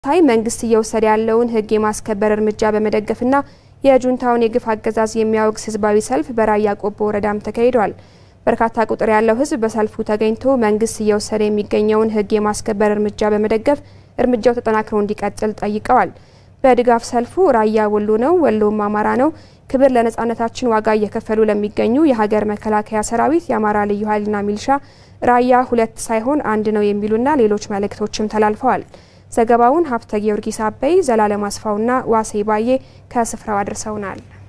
ታይ መንግስት እየወሰደ ያለውን ሕግ የማስከበር እርምጃ በመደገፍና የጁንታውን የግፍ አገዛዝ የሚያወግዝ ህዝባዊ ሰልፍ በራያ ቆቦ ወረዳም ተካሂዷል። በርካታ ቁጥር ያለው ህዝብ በሰልፉ ተገኝቶ መንግስት እየወሰደ የሚገኘውን ሕግ የማስከበር እርምጃ በመደገፍ እርምጃው ተጠናክሮ እንዲቀጥል ጠይቀዋል። በድጋፍ ሰልፉ ራያ ወሎ ነው፣ ወሎም አማራ ነው፣ ክብር ለነጻነታችን ዋጋ እየከፈሉ ለሚገኙ የሀገር መከላከያ ሰራዊት፣ የአማራ ልዩ ኃይልና ሚልሻ ራያ ሁለት ሳይሆን አንድ ነው የሚሉና ሌሎች መልእክቶችም ተላልፈዋል። ዘገባውን ሀብተ ጊዮርጊስ አበይ፣ ዘላለም አስፋውና ዋሴ ባዬ ከስፍራው አድርሰውናል።